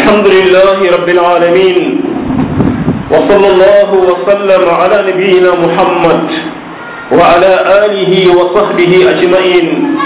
الحمد لله رب العالمين وصلى الله وسلم على نبينا محمد وعلى آله وصحبه أجمعين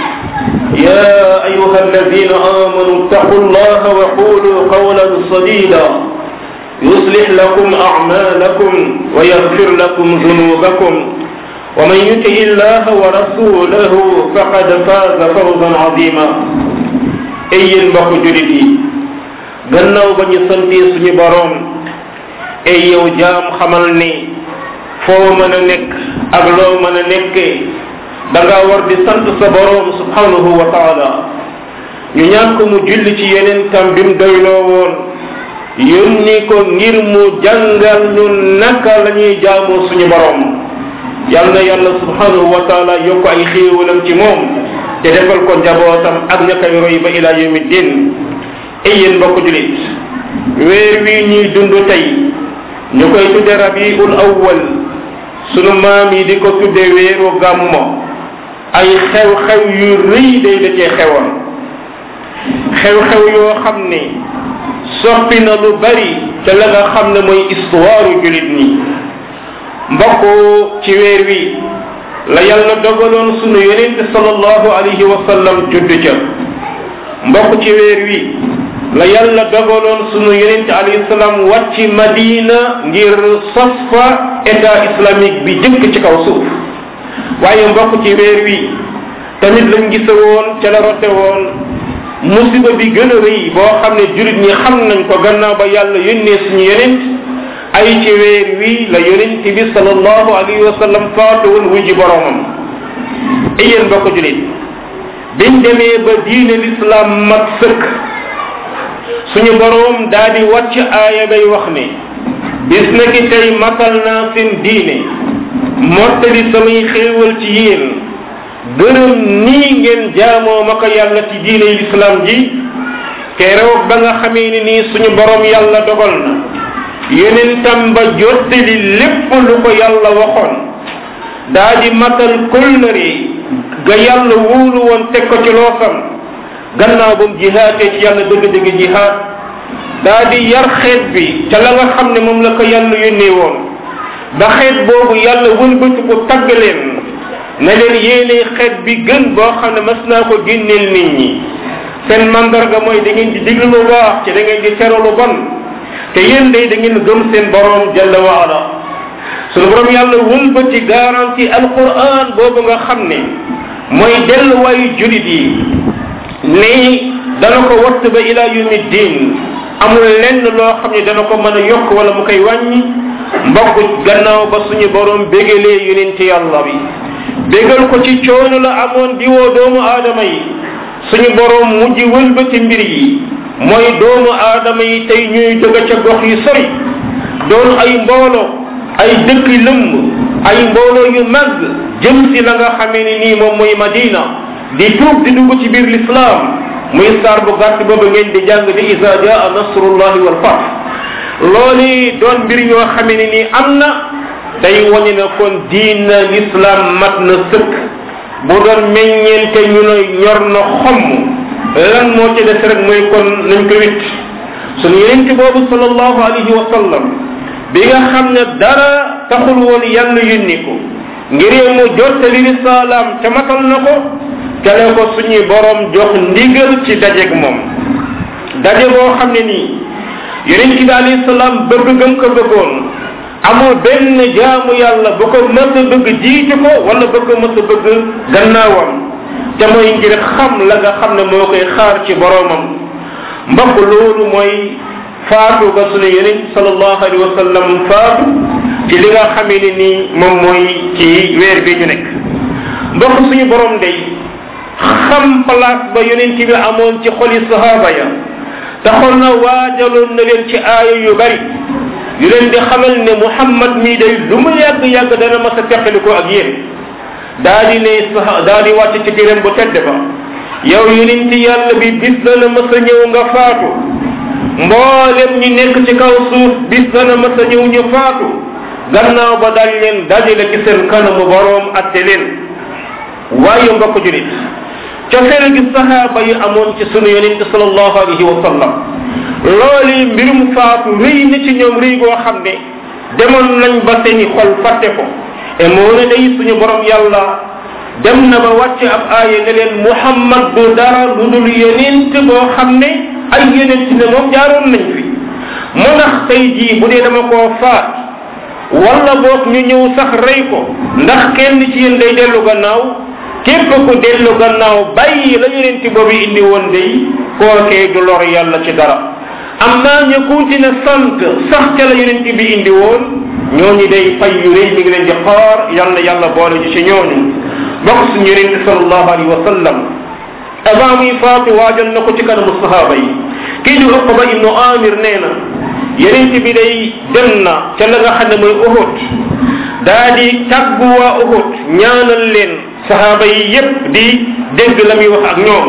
يا أيها الذين آمنوا اتقوا الله وقولوا قولا سديدا يصلح لكم أعمالكم ويغفر لكم ذنوبكم ومن يطع الله ورسوله فقد فاز فوزا عظيما ay yéen mbokku julit yi gannaaw ba ñu santee suñu boroom ay yow jaam xamal ni foo mën a nekk ak loo mën a nekkee da nga war di sant sa boroom subhanahu wa taala ñu ñaan ko mu julli ci yeneen tam bi mu doyloo woon yónni ko ngir mu jàngal ñu naka la ñuy jaamoo suñu boroom yal na yàlla subhanahu wa taala yokk ay xéewalam ci moom te defal ko njabootam ak ña koy roy ba ila yawmi din ay yéen mbokk julit weer wi ñuy dund tey ñu koy tudde rabiul awwal sunu maam yi di ko tudde weeru gàmmo ay xew-xew yu rëy day da cee xewoon xew-xew yoo xam ne soppi na lu bari te la nga xam ne mooy histoire julit ñi mbokk ci weer wi la yàlla dogaloon sunu yonent sallallahu alayhi wa sallam judd ca mbokk ci weer wi la yàlla dogaloon sunu yonent alayhi salaam wàcc madina ngir sos fa état islamique bi jëkk ci kaw suuf waaye mbokk ci weer wi tamit lañ gisa woon ca la rote woon musiba bi gën a rëy boo xam ne jurit ñi xam nañ ko gannaaw ba yàlla yónnee suñu yonent ay ci weer wi la yonent bi sallallahu alayhi wa sallam faatu woon wuy ji boromam ay yéen mbokk julit biñ demee ba diine l'islam mat sëkk suñu borom daa di wàcc aaya bay wax ne bis na ki tey matal naa seen diine mottali samay xéewal ci yéen gërëm nii ngeen jaamoo ma ko yàlla ci diine l'islam ji keroog ba nga xamee ni nii suñu borom yàlla dogal na yonentam ba jottali lépp lu ko yàlla waxoon daa di matal kóllëre ga yàlla wóolu woon teg ko ci loosam gannaaw ba mu jihaatee ci yàlla dëgg-dëgg jihaat daa di yar xeet bi ca la nga xam ne moom la ko yàlla yónnee woon ba xeet boobu yàlla wëlbati ko tagg leen ne leen yéenee xeet bi gën boo xam ne mas naa ko génneel nit ñi seen mandarga mooy da ngeen di diglu lu baax ci da ngeen di tere lu bon te yéen day da ngeen gëm seen borom jalla wa ala sunu borom yàlla wëlbati garanti alquran boobu nga xam ne mooy delluwaayu julit yi ni dana ko watt ba ila yawmi din amul lenn loo xam ne dana ko mën a yokk wala mu koy wàññi mbokk gannaaw ba suñu borom bégalee yonenti yàlla bi bégal ko ci coono la amoon di woo doomu aadama yi suñu borom mujj wëlbati mbir yi mooy doomu aadama yi tey ñuy jóge ca gox yu sori doon ay mbooloo ay dëkk lëmb ay mbooloo yu màgg jëm si la nga xamee ni nii moom mooy madina di tuub di dugg ci biir l'islam muy saar bu gàtt boobu ngeen di jàng di isa jaa nasrullahi wal fath loolu doon mbir yoo xamee ni nii am na day wane na kon diina l'islam mat na sëkk bu doon meññeente ñu ne ñor na xomm lan moo ci des rek mooy kon nañ ko wit suñu yenent boobu sallallahu alayhi wa sallam bi nga xam ne dara taxul woon yàlla yónni ko ngir mu jottali risalaam ca matal na ko kele ko suñuy borom jox ndigal ci dajeeg moom daje boo xam ne nii yenent bi alayhi salaam bëgg gëm ko bëggoon amul benn jaamu yàlla bu ko mës a bëgg jiitu ko wala bu ko mës a bëgg gannaawam te mooy ngir xam la nga xam ne moo koy xaar ci boromam mbokk loolu mooy faatu ga sunu yonent sallallahu alayhi wa sallam faatu ci li nga xamee ne nii moom mooy ci weer bi ñu nekk mbokk suñu borom day xam place ba yonent bi amoon ci xoli sahaaba ya taxoon na waajaloon na leen ci aaya yu bari yu leen di xamal ne muhammad mii day lu mu yàgg-yàgg dana mas a teqali ko ak yéen daa di ne daa di wàcc ci téeréem bu tedd ba yow yonent yàlla bi bis dana mas a ñëw nga faatu mboolem ñi nekk ci kaw suuf bis dana mas a ñëw ñu faatu gannaaw ba daal leen dajale ci seen kanamu boroom atte leen waaye mbokk julit cofeel gi sahaaba yi amoon ci sunu yonent sallallahu alayhi wa sallam loolu mbirum faatu rëy na ci ñoom rëy goo xam ne demoon nañ ba seeni xol fàtte ko et moo ne day suñu borom yàlla dem na ba wàcc ab aaya ne leen muhammad du dara lu dul yonent boo xam ne ay yonent ne moom jaaroon nañ fi mu ndax tey jii bu dee dama koo faat wala boog ñu ñëw sax rey ko ndax kenn ci yéen day dellu gannaaw képp ku dellu gannaaw bàyyi la yonent boobu indi woon day kookee du lor yàlla ci dara am naa ñu continué sant sax ca la yonent bi indi woon ñooñu day fay yu rëy mi ngi leen di xaar yal na yàlla boole ji ci ñooñu bokk suñu yonent sallallahu alayhi wa sallam avant muy faatu waajal na ko ci kanamu sahaaba yi kii di uqba ibnu amir nee na yonent bi day dem na ca la nga xam ne mooy uhud daa di tàggu waa uhud ñaanal leen sahaaba yi yépp di dégg la muy wax ak ñoom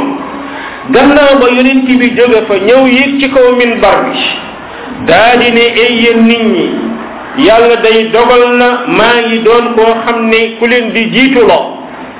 gannaaw ba yonent bi jóge fa ñëw yéeg ci kaw minbar bi daa di ne ay yéen nit ñi yàlla day dogal na maa ngi doon koo xam ne ku leen di jiituloo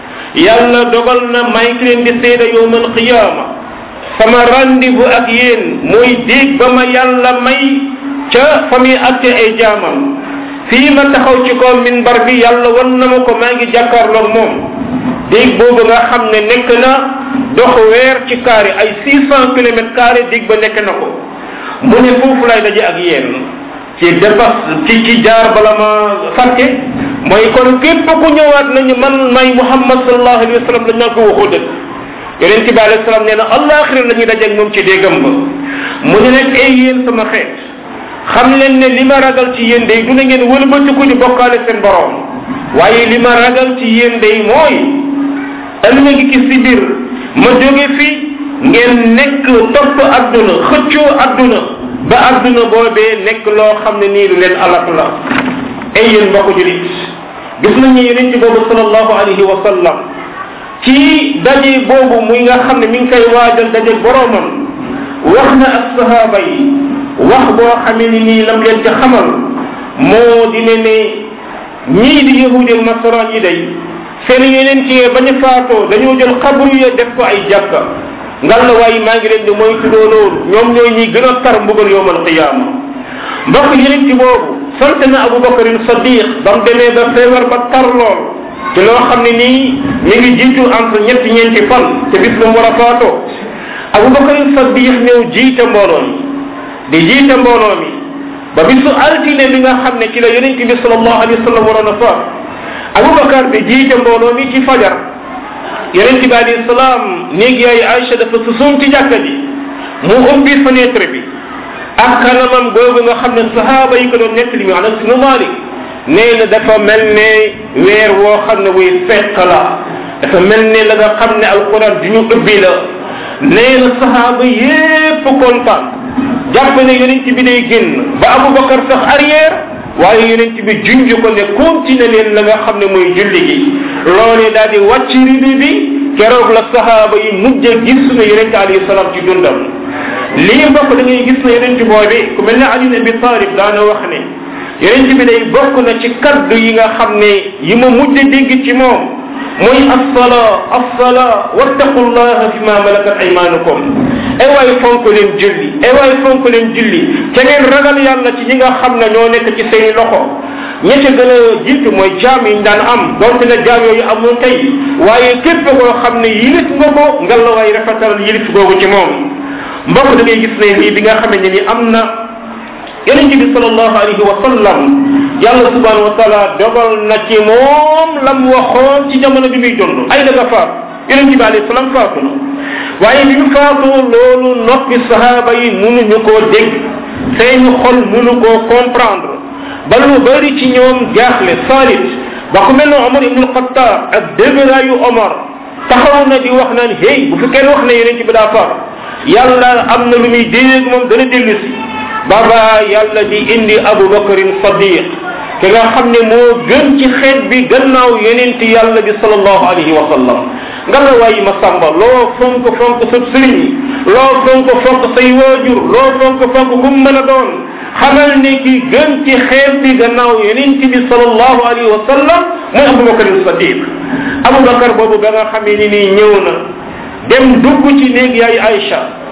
yàlla dogal na maa ngi leen di seeda yowmal qiyaama sama rendez-vous ak yéen mooy déeg ba ma yàlla may ca fa muy atte ay jaamam fii ma taxaw ci kaw minbar bi yàlla wan na ma ko maa ngi jàkkaarloog moom déeg boobu nga xam ne nekk na dox weer ci carré ay six cent kilomètres carré déeg ba nekk na ko mu ne foofu lay daje ak yéen ci dépass ci ci jaar bala ma fàtte mooy kon képp ku ñëwaat nañu man may muhammad sallallahu alayhi wa sallam dañ naan ko waxoo dëgg yonent bi alayhi salaam nee na allaxira la ñuy dajeeg moom ci déggam ba mu ne nag ay yéen sama xeet xam leen ne li ma ragal ci yéen day du na ngeen wëlbatiku di bokkaale seen borom waaye li ma ragal ci yéen day mooy ëllëg ki si biir ma jóge fi ngeen nekk topp adduna xëccoo adduna ba adduna boobee nekk loo xam ne nii lu leen alak la ay yéen mbokk julit gis nañu yonent boobu sallallahu alayhi wa sallam ci daje boobu muy nga xam ne mi ngi koy waajal daje boromam wax na ak sahaaba yi wax boo xamee ni nii lam leen ci xamal moo di ne ne ñii di yahudi ak nasaraan yi day seen yeneen ci bañ a faatoo dañoo jël xabru ya def ko ay jàkka ngal la waaye maa ngi leen di mooy tuddoo loolu ñoom ñooy ñi gën a tar mbugal yowmal qiyaama mbokk yeneen ci boobu sant na abubakarin sadiq ba mu demee ba feebar ba tar lool ci loo xam ne nii mi ngi jiitu entre ñetti ñeenti fan te bis ba mu war a faatoo abubakarin sadiq ñëw jiite mbooloo mi di jiite mbooloo mi ba bisu altine bi nga xam ne ci la yonent bi sallallahu alayhi wa sallam waroon a faat abubakar bi jiite mbooloo mi ci fajar yonent bi alayhi salaam néeg yaay Aïcha dafa susuum ci jàkka ji mu ubbi fenêtre bi ak kanamam googu nga xam ne sahaaba yi ko doon nettali mi anas nu malik nee na dafa mel ne weer woo xam ne wuy fekk la dafa mel ne la nga xam ne alquran du ñu ubbi la nee na sahaaba yépp kontaan jàpp ne yonent bi day génn ba abubakar sax arrière waaye yonent bi junj ko ne continuer leen la nga xam ne mooy julli gi loolee daal di wàcc ribi bi keroog la sahaaba yi mujj a gis ne yonent alayhi salaam ci dundam lii mbokk da ngay gis ne yonent boobi ku mel ne Ali Abi Talib daana wax ne yonent bi day bokk na ci kaddu yi nga xam ne yi ma mujj a dégg ci moom mooy assala assala wattaqullaha fi ma malakat aymanukum ay waay fonk leen julli ay waay fonk leen julli te ngeen ragal yàlla ci ñi nga xam ne ñoo nekk ci seeni loxo ña ca gën a jiitu mooy jaam yi ñu daan am donte ne jaam yooyu amul tey waaye képp koo xam ne yilif nga ko ngal la waay rafetal yilif googu ci moom mbokk da ngay gis ne lii bi nga xamante ni am na yonent bi sallallahu alayhi wa sallam yàlla subhanahu wa taala dogal na ci moom lam waxoon ci jamono bi muy dund ay daga faat yonent bi alayhi salaam faatu na waaye bi mu faatu loolu noppi sahaaba yi mënuñu koo dégg seeni xol mënu koo comprendre ba lu bëri ci ñoom jaaxle salit ba ku mel ne Omar ibn Khattab ak dëgëraayu Omar taxaw na di wax naan hey bu fi kenn wax ne yonent bi daa faatu yàlla am na lu muy dégg moom dana dellu si baba yàlla di indi abubakarin sadiq ki nga xam ne moo gën ci xeet bi gannaaw yeneen ti yàlla bi salallahu alayhi wa sallam nga la waayi ma sàmba loo fonk fonk sa sëriñ loo fonk fonk say waajur loo fonk fonk ku mën a doon xamal ne ki gën ci xeet bi gannaaw yeneen ti bi salallahu alayhi wa sallam mooy abubakarin sadiq abubakar boobu ba nga xamee ni nii ñëw na dem dugg ci néeg yaay Aïcha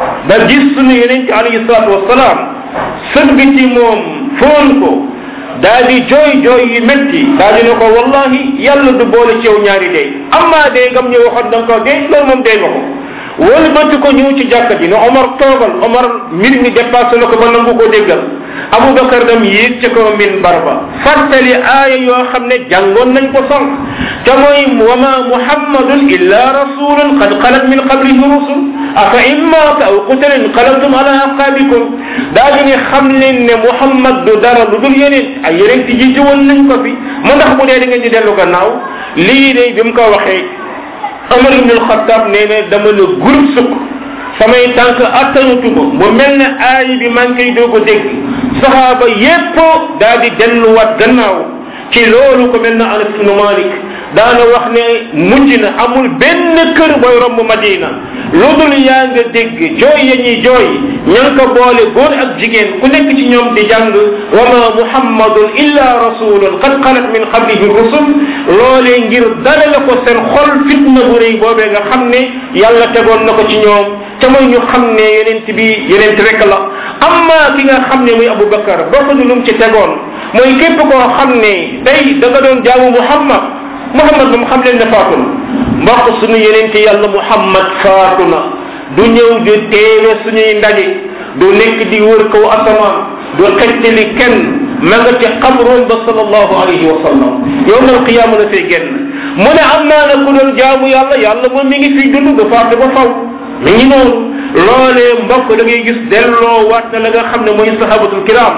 ba gis sunu yeneen ci alayhi salaatu wasalaam sëgg ci moom foon ko daa di jooy jooy yu métti daa di ne ko wallahi yàlla du boole ci yow ñaari dee amma dee ngam ñu waxoon da nga ko dee loolu moom dee nga ko wëlbati ko ñëw ci jàkka ji ne Omar toogal Omar mbir mi dépassé na ko ba nangu ko déggal Aboubacar dem yéeg ca kaw minbar ba fàttali aaya yoo xam ne jàngoon nañ ko sànq te mooy wa ma muhammadun illa rasulun qad xalat min qablihi rusul afa in maata aw qutila inqalabtum ala aqabikum daa di ne xam leen ne muhammad du dara lu dul yeneen ay yeneen ti ji jiwoon nañ ko fi mu ndax bu dee da ngeen di dellu gannaaw lii de bi mu ko waxee Omar ibn al-Khattab nee na dama ne groupe sukk samay tànk attanatuma mu mel ne aay bi maa ngi koy doog a dégg saxaaba yépp daa di delluwaat gannaaw ci loolu ko mel na Anas ibn Malik daana wax ne mujj na amul benn kër booy romb Madina lu dul yaa nga dégg jooy ya ñuy jooy ña nga ko boole góor ak jigéen ku nekk ci ñoom di jàng wa ma muhammadun illa rasulun qad xalat min qablihi rusul loolee ngir dalale ko seen xol fitna bu rëy boobee nga xam ne yàlla tegoon na ko ci ñoom te mooy ñu xam ne yenent bi yenent rek la amma ki nga xam ne muy Aboubacar bokk na lu mu ci tegoon mooy képp koo xam ne tey da nga doon jaamu Muhammad Muhammad moom xam leen ne faatu na mbokk suñu yenente yàlla Muhammad faatu na du ñëw di teewe suñuy ndaje du nekk di wër kaw asamaan du xettali kenn ma nga ci xabroon ba sallallahu alayhi wa sallam yowmal qiyaama la fay génn mu ne am naa na ku doon jaamu yàlla yàlla moom mi ngi fiy dund du faatu ba faw mi ngi noonu loolee mbokk da ngay gis delloo waat na la nga xam ne mooy sahabatul kiram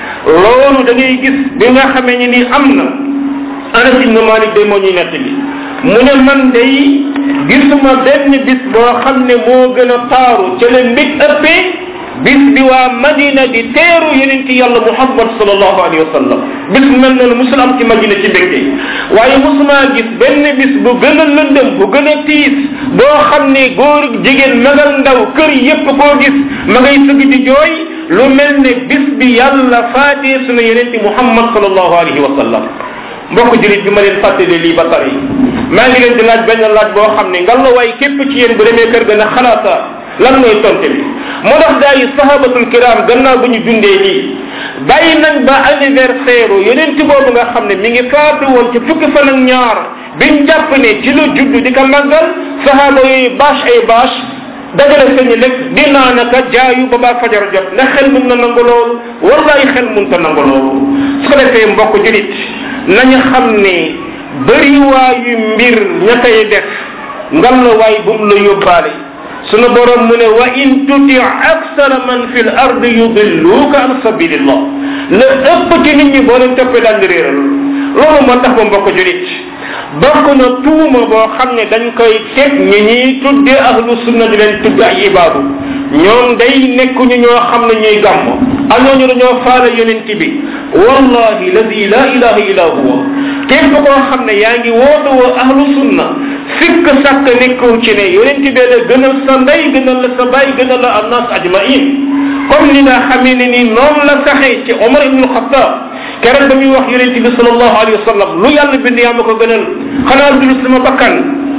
loolu da ngay gis bi nga xamee ni nii am na Anas ibn Malik day moo ñuy nett bi mu ne man day gisuma benn bis boo xam ne moo gën a taaru ca la mbig ëppee bis bi waa Madina di teeru yeneen ci yàlla Muhammad sallallahu alayhi wa sallam bis mel noonu musul am ci Madina ci mbégte waaye musuma gis benn bis bu gën a lëndëm bu gën a tiis boo xam ne góor jigéen magal ndaw kër yépp koo gis ma ngay sëgg di jooy lu mel ne bis bi yàlla faatee sunu yeneen ci Muhammad sallallahu alayhi wa sallam mbokk julit bi ma leen fàttali lii ba tari maa ngi leen di laaj benn laaj boo xam ne ngal la waay képp ci yéen bu demee kër ga na xalaata lan mooy tonte bi moo tax gaa yi sahabatul kiram gannaaw bu ñu dundee lii bàyyi nañ ba anniversaire yeneen ci boobu nga xam ne mi ngi faatu woon ci fukki fan ak ñaar biñ jàpp ne ci lu judd di ko màggal sahaba yooyu bâche ay bâche dajale seen i lekk di naanaka jaayu ba baa fajar jot ndax xel mun na nangu loolu wallahi xel mun ta nangu loolu su ko defee mbokk julit nañu xam ne bëriwaayu mbir ña koy def ngal la waay bu mu la yóbbaale sunu borom mu ne wa in tuti aksara man fi l ardi yudilluka an sabilillah la ëpp ci nit ñi boo leen toppee daal di réeral loolu moo tax ba mbokk julit bokk na tuuma boo xam ne dañ koy teg ñi ñuy tuddee ahlu sunna di leen tudd ay ibaadu ñoom day nekkuñu ñoo xam ne ñuy gàmm añooñu dañoo faale yonent bi wallahi ladi la ilaha illa huwa képp koo xam ne yaa ngi woote woo ahlu sunna sikk sàkk nekkul ci ne yonent bi la gënal sa ndey gënal la sa baay gënal la annas ajmain comme ni nga xamee ne ni noonu la saxee ci Omar ibn Khattab keroog ba muy wax yonent bi sallallahu alayhi wa sallam lu yàlla bind yaa ma ko gënal xanaa dul sama bakkan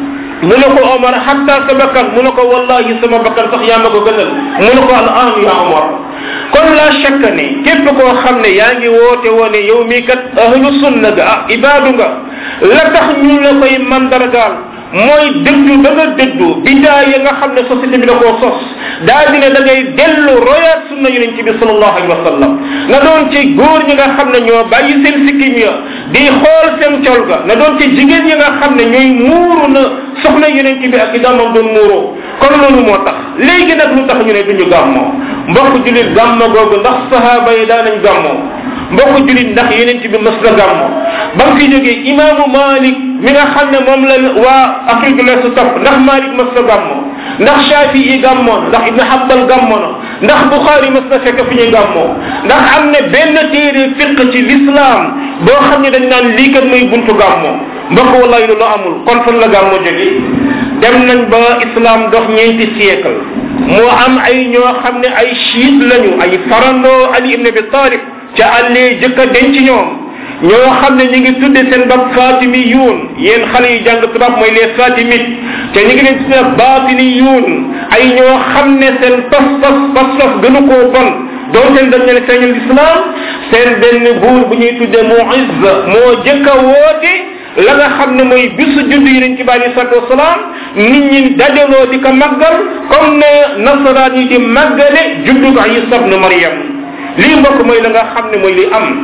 mu ne ko Omar hatta sa bakkan mu ne ko wallahi sama bakkan sax yaa ma ko gënal mu ne ko al an ya Omar kon la shakka ne képp koo xam ne yaa ngi woote woone yow mii kat ahlu sunna ga ah ibaadu nga la tax ñu la koy mandargaal mooy dëddu da nga dëddu bidaa ya nga xam ne société bi da koo sos daa di ne da ngay dellu royaat sunna yonent bi sallallahu alayhi wa sallam na doon ci góor ñi nga xam ne ñoo bàyyi seen sikkim ya di xool seen col ga na doon ci jigéen ñi nga xam ne ñooy muuru na soxna yonent bi ak i damam doon muuroo kon loolu moo tax léegi nag lu tax ñu ne duñu gàmmoo mbokk julit gàmmo googu ndax sahaaba yi daa nañ gàmmoo mbokk julit ndax yonent bi mas la gàmmoo ba mu fi jógee imaamu malik mi nga xam ne moom la waa Afrique de l'Est topp ndax malik mas la gàmmoo ndax Shafii yi gàmmoon ndax Ibn Hanbal gàmmoo na ndax Bukhari mas na fekk fi ñuy gàmmoo ndax am ne benn téere fiq ci l'islam boo xam ne dañ naan lii kat mooy buntu gàmmoo mbokk wallahi loolu amul kon fan la gàmmoo jóge dem nañ ba islam dox ñeenti siècle moo am ay ñoo xam ne ay chiite lañu ay farandoo Ali ibn Abi Talib ca àllee jëkk a denc ñoom ñoo xam ne ñu ngi tudde seen bopp fatimi yuun yéen xale yi jàng tubaab mooy les fatimit te ñu ngi leen tudde baatini yuun ay ñoo xam ne seen pas pas pas pas gënu koo bon doonte dañ leen feeñal islam seen benn buur bu ñuy tudde muizz moo jëkk a woote la nga xam ne mooy bisu judd yonent bi alei salatu wasalaam nit ñi dajaloo di ko màggal comme ne nasaraan yi di màggale juddug isa bnu mariam lii mbokk mooy la nga xam ne mooy li am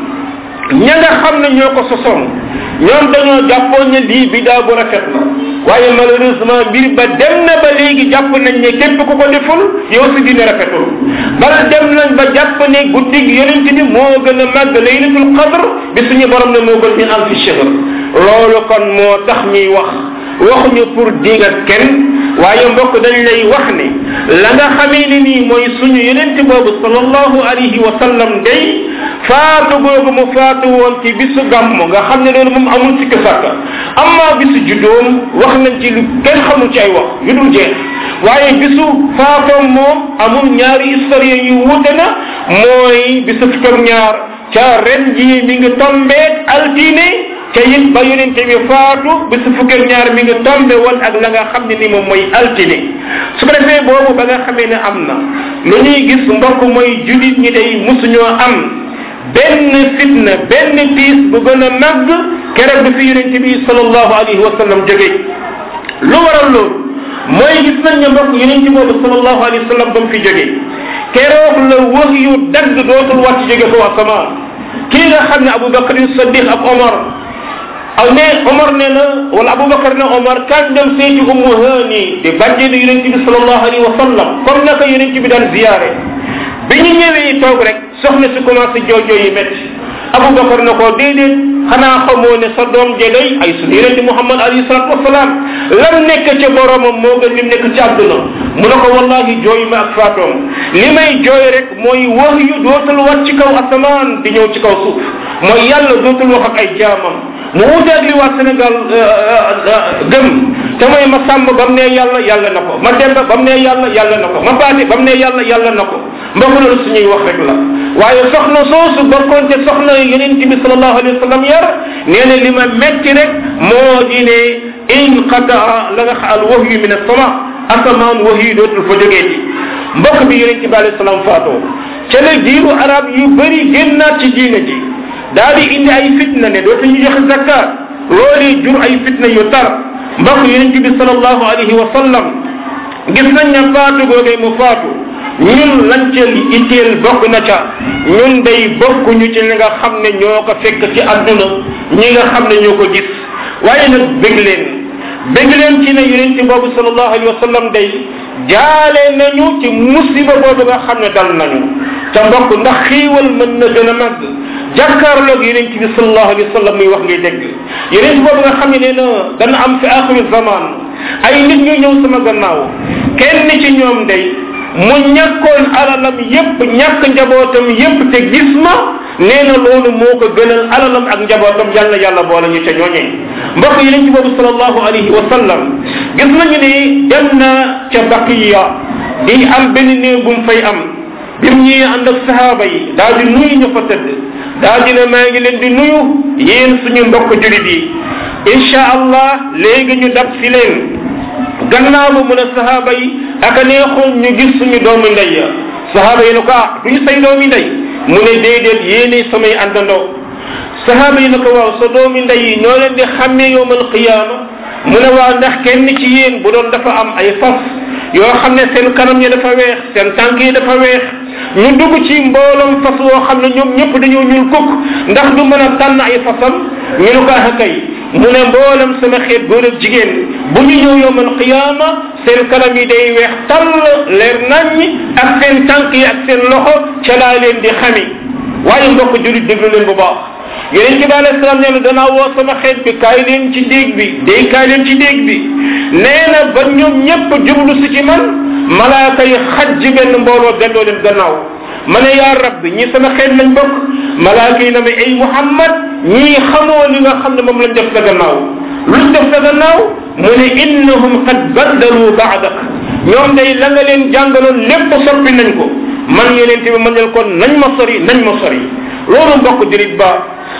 ña nga xam ne ñoo ko sosoon ñoom dañoo jàppoon ne lii bidaa bu rafet la waaye malheureusement mbir ba dem na ba léegi jàpp nañ ne képp ku ko deful yow si dina rafetul bal dem nañ ba jàpp ne guddig yonent bi moo gën a màgg laylatul qadr bi suñu borom ne moo gën min alfi shahr loolu kon moo tax ñuy wax waxuñu pour diingat kenn waaye mbokk dañ lay wax ne la nga xamee ni nii mooy suñu yonent boobu sallallahu alayhi wa sallam day faatu googu mu faatu woon ci bisu gàmmu nga xam ne loolu moom amul sikk sàkka amma bisu juddoom wax nañ ci lu kenn xamul ci ay wax yu dul jeex waaye bisu faatoom moom amul ñaari historien yu wuute na mooy bisu fukk ak ñaar ca ren jii mi ngi tombeet altine te it ba yonente bi faatu bisu fukk ak ñaar mi ngi tombe woon ak la nga xam ne ni moom mooy altine su ko defee boobu ba nga xamee ne am na lu ñuy gis mbokk mooy julit ñi day musuñoo am benn fitna benn tiis bu gën a màgg keroog bi fi yonente bi sallallahu alayhi wa sallam jóge lu waral loolu mooy gis nañ ne mbokk yonente boobu sallallahu alayhi wa sallam ba mu fi jóge keroog la wax yu dagg dootul wàcc jóge ko asamaan kii nga xam ne abubakar sadiq ak omar aw ne omar ne na wala abubakar ne omar kan dem seeti ummu hani di bàjjenu yonente bi sallallahu alayhi wa sallam comme naka yonente bi daan ziyaare bi ñu ñëwee toog rek soxna si commencé joojoo yi métti abubakar ne ko déedéet xanaa xamoo ne sa doom je day ay sunu yonente muhammad alayhi salatu wasalaam lam nekk ca boromam moo gën lim nekk ci àdduna mu ne ko wallahi jooy ma ak faatoom li may jooy rek mooy wax yu dootul wat ci kaw asamaan di ñëw ci kaw suuf mooy yàlla dootul wax ak ay jaamam mu wuteeg li waa Sénégal gëm te mooy ma sàmb ba mu ne yàlla yàlla na ko ma demba ba mu ne yàlla yàlla na ko ma baate ba mu ne yàlla yàlla na ko mbokk loolu suñuy wax rek la waaye soxna soosu bokkoon te soxna yonent bi sallallahu alayhi wa sallam yar nee na li ma metti rek moo di ne inqataa la nga xaal wahyu min as-sama asamaan wahyu dootul fa jógee ci mbokk bi yonent bi alayhi salaam faatoo ca la jiiru arab yu bëri génnaat ci diine ji daal di indi ay fitna ne dootuñu joxe zakkaat loolu jur ay fitna yu tar mbokk yonent bi sallallahu alayhi wa sallam gis nañ ne faatu googee mu faatu ñun lañ ca itteel bokk na ca ñun day bokkuñu ci li nga xam ne ñoo ko fekk ci àdduna ñi nga xam ne ñoo ko gis waaye nag bég leen bég leen ci ne yonent boobu sallallahu alayhi wa sallam day jaale nañu ci musiba boobu nga xam ne dal nañu ca mbokk ndax xiiwal mën na gën a màgg jàkkaarloog yonent bi sallallahu alayhi wa sallam muy wax ngay dégg yonent boobu nga xam ne nee na dana am fi axiru zaman ay nit ñu ñëw sama gannaaw kenn ci ñoom day mu ñàkkoon alalam yépp ñàkk njabootam yépp te gis ma nee na loolu moo ko gënal alalam ak njabootam yàlla yàlla boole ñu ca ñooñee mbokk yi nañ ci boobu sallallahu alayhi wa sallam gis nañu ni dem na ca baqiya di am benn néew bu mu fay am bi mu ñëwee ànd ak sahaaba yi daal di nuyu ñu fa tëdd daal di ne maa ngi leen di nuyu yéen suñu mbokk julit yi incha allah léegi ñu dab si leen gannaaw ba mu ne sahaaba yi aka neexoon ñu gis suñu doomu ndey ya sahaaba yi ne ko ah duñu say doomi ndey mu ne déedéet yéene samay àndandoo sahaaba yi ne ko waaw sa doomi ndey yi ñoo leen di xàmmee yowmal qiyaama mu ne waaw ndax kenn ci yéen bu doon dafa am ay fas yoo xam ne seen kanam yi dafa weex seen tànk yi dafa weex ñu dugg ci mbooloom fas woo xam ne ñoom ñëpp dañoo ñuul kukk ndax du mën a tànn ay fasam ñu ne ko ah kay mu ne mboolem sama xeet góor ak jigéen bu ñu ñëw yowmal qiyaama seen kanam yi day weex tall leer naññ ak seen tànk yi ak seen loxo ca laa leen di xami waaye mbokk julit déglu leen bu baax yeneen ci bi alayhi salaam nee na danaa woo sama xeet bi kaay leen ci déeg bi day kaay leen ci déeg bi nee na ba ñoom ñëpp jublu si ci man malaaka yi xaj benn mbooloo delloo leen gannaaw ma ne yaa rabbi ñi sama xeet lañ bokk malaaka yi na ma ay muhammad ñii xamoo li nga xam ne moom lañ def sa gannaaw luñ def sa gannaaw mu ne innahum qad baddalu baadak ñoom day la nga leen jàngaloon lépp soppi nañ ko man yeneen bi ma ñal kon nañ ma sori nañ ma sori loolu mbokk jurit ba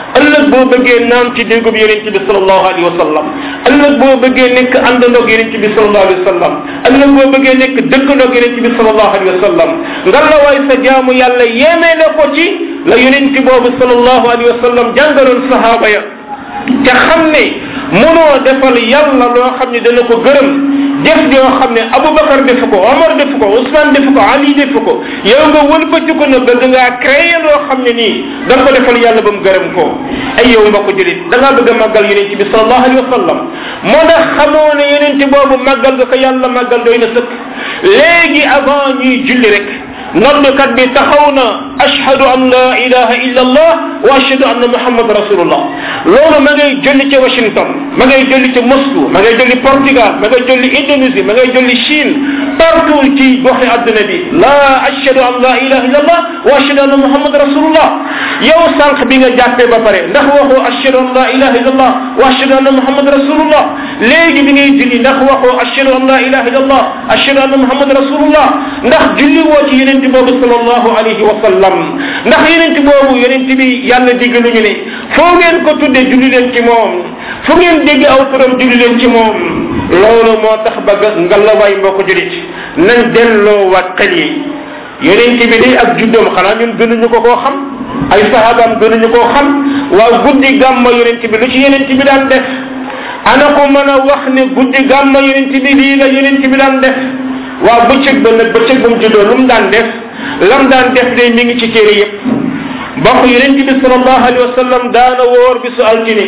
ëllëg boo bëggee naan ci déggub yonent bi sallallahu alayhi wa sallam ëllëg boo bëggee nekk àndandoog yonent bi sallallahu alayhi wa sallam ëllëg boo bëggee nekk dëkkandoog yonent bi sallallahu alayhi wa sallam nga la waay sa jaamu yàlla yéemee la ko ci la yonent boobu sallallahu alayhi wa sallam jàngaloon sahaaba ya te xam ne mënoo defal yàlla loo xam ne dana ko gërëm jëf joo xam ne Aboubacar defu ko Omar defu ko Ousmane defu ko Ali defu ko yow nga wëlbati ko na bëgg ngaa créé loo xam ne nii da nga ko defal yàlla ba mu gërëm ko ay yow mbokk julit da ngaa bëgg a màggal yonente bi sallallahu alayhi wa sallam moo tax xamoo ne yonente boobu màggal nga ko yàlla màggal doy na sëkk léegi avant ñuy julli rek noddkat bi taxaw na ashhadu an la ilaha illa allah wa ashhadu anna muhammad rasulullah loolu ma ngay jolli ca washington ma ngay jolli ca moscou ma ngay jolli portugal ma ngay jolli indonésie ma ngay jolli chine partout ci goxi adduna bi la ashhadu an la ilaha illa allah wa ashhadu anna muhammad rasulullah yow sànq bi nga jàppee ba pare ndax waxoo ashhadu an la ilaha illa allah wa ashhadu anna muhammad rasulullah léegi bi ngay julli ndax waxoo ashhadu an la ilaha illa allah ashhadu anna muhammad rasulullah ndax julli woo ci yeneen boobu sallallahu alayhi wa sallam ndax yenent boobu yenent bi yàlla diggalu ñu ne foo ngeen ko tudde julli leen ci moom fu ngeen dégg aw turam julli leen ci moom loolu moo tax ba ngalawaay mbokk julit nañ delloo waat xel yi yenent bi day ak juddoom xanaa ñun gënuñu ko koo xam ay sahabaam gënuñu koo xam waaw guddi gàmma yenent bi lu ci yenent bi daan def ana ko mën a wax ne guddi gàmma yenent bi lii la yenent bi daan def waaw bëccëg ba nag bëccëg bu mu juddoo lu mu daan def lam daan def day mi ngi ci téere yépp mbokk yonent bi sallallahu alayhi wa sallam daana woor bisu altine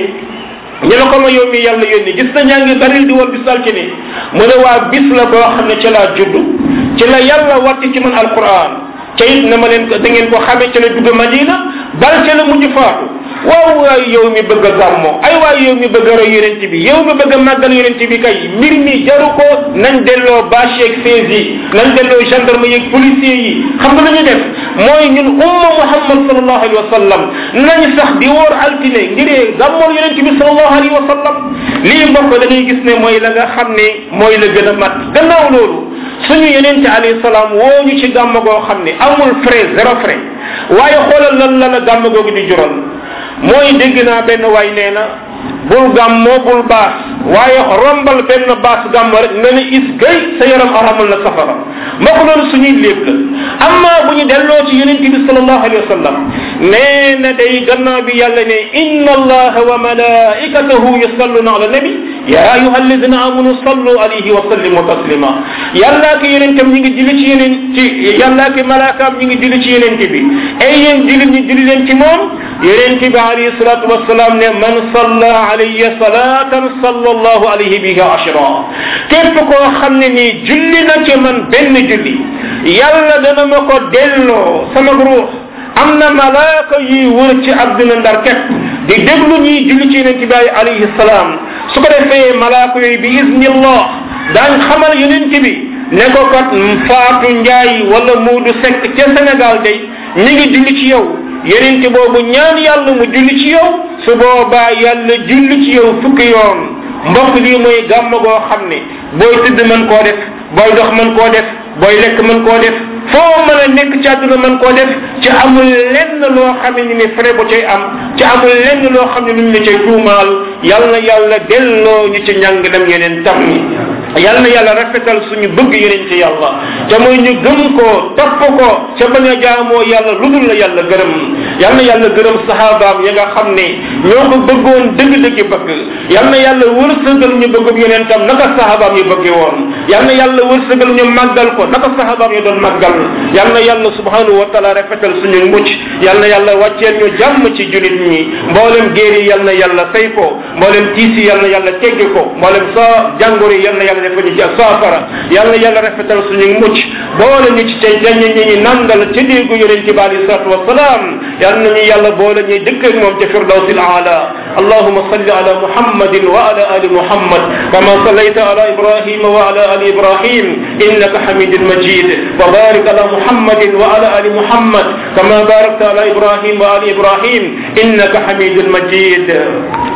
ñu la ko ma yow mi yàlla yónni gis na ñaa ngi baril di woor bisu altine mu ne waa bis la boo xam ne ci laa judd ci la yàlla wàtti ci man alquran ca it na ma leen ko da ngeen ko xamee ci la dugg madina bal ca la mujj faatu waaw waay yow mi bëgg a gàmmo ay waay yow mi bëgg a roy yonent bi yow mi bëgg a màggal yonent bi kay mbir mi jaru ko nañ delloo bâche yeeg fees yi nañ delloo gendarme yeeg policier yi xam nga lu ñu def mooy ñun umma muhammad sallallahu alayhi wa sallam nañ sax di woor altine ngiree gàmmool yonent bi sallallahu alayhi wa sallam lii mbokk da ngay gis ne mooy la nga xam ne mooy la gën a mat gannaaw loolu suñu yonente alayhi salaam woo ñu ci gàmm goo xam ne amul frais zéro frais waaye xoolal lan la la gàmm googu di jural mooy dégg naa benn waay nee na bul gàmmoo bul baas waaye rombal benn baas gàmm rek nga ne is gay sa yaram aramal na safara mbokk loolu suñuy lépp la amma bu ñu delloo ci yonente bi salallahu alayhi wa sallam nee na day gannaaw bi yàlla ne inna allaha wa malaikatahu yusalluna ala nabi ya ayuha alladina amanu sallu alayhi wa sallimu taslima yàllaa ki yonentam ñi ngi julli ci yeneen ci yàllaa ki malaakaam ñi ngi julli ci yonente bi ay yéen julli ñi julli leen ci moom yonente bi alayhi salatu wasalaam ne man salla alayya salatan sallallahu alayhi biha ashra képp koo xam ne nii julli na ci man benn julli yàlla dana ma ko delloo sama ruux am na malaaka yuy wër ci àdduna ndar képp di déglu ñuy julli ci yonente bi alayhi salaam su ko defee malaaka yooyu bi iznillah daañ xamal yonente bi ne ko kat faatu njaay wala muudu sekk ca Sénégal day ñi ngi julli ci yow yonente boobu ñaan yàlla mu julli ci yow su boobaa yàlla julli ci yow fukki yoon mbokk lii mooy gàmm goo xam ne booy tëdd mën koo def booy dox mën koo def booy lekk mën koo def foo mën a nekk ci àdduna mën koo def ci amul lenn loo xam ne ni frais bu cay am ci amul lenn loo xam ne luñ la cay tuumaal yal na yàlla delloo ñu ci njàng dem yeneen tam ni yal na yàlla rafetal suñu bëgg yeneen ci yàlla te mooy ñu gëm ko topp ko ca bañ a jaamoo yàlla lu dul la yàlla gërëm yal na yàlla gërëm sahabaam ya nga xam ne ñoo ko bëggoon dëgg-dëgg bëgg yal na yàlla wërsëgal ñu bëggub yeneen tam naka sahabaam yi bëgge woon yal na yàlla wërsëgal ñu màggal ko naka sahabaam yi doon màggal yal na yàlla subhanahu wa taala rafetal suñu mucc yal na yàlla wàcceel ñu jàmm ci julit ñi mboolem géer yi yal na yàlla fay ko mboolem tiis yi yal na yàlla teggi ko mboolem sa jàngoro yi yal na yàlla defal ñu ci ak saafara yal na yàlla rafetal suñu mucc boole ñu ci tey dañ ñi ñi nandal ci déggu yonent bi alayhi salatu wasalaam yal na ñu yàlla boole ñuy dëkk ak moom ci firdawsil aala allahuma salli ala muhammadin wa ala ali muhammad kama sallayta ala ibrahima wa ala ali ibrahim innaka hamidun majid wa barik ala muhammadin wa ala ali muhammad kama barakta ala ibrahim wa ali ibrahim innaka hamidun majid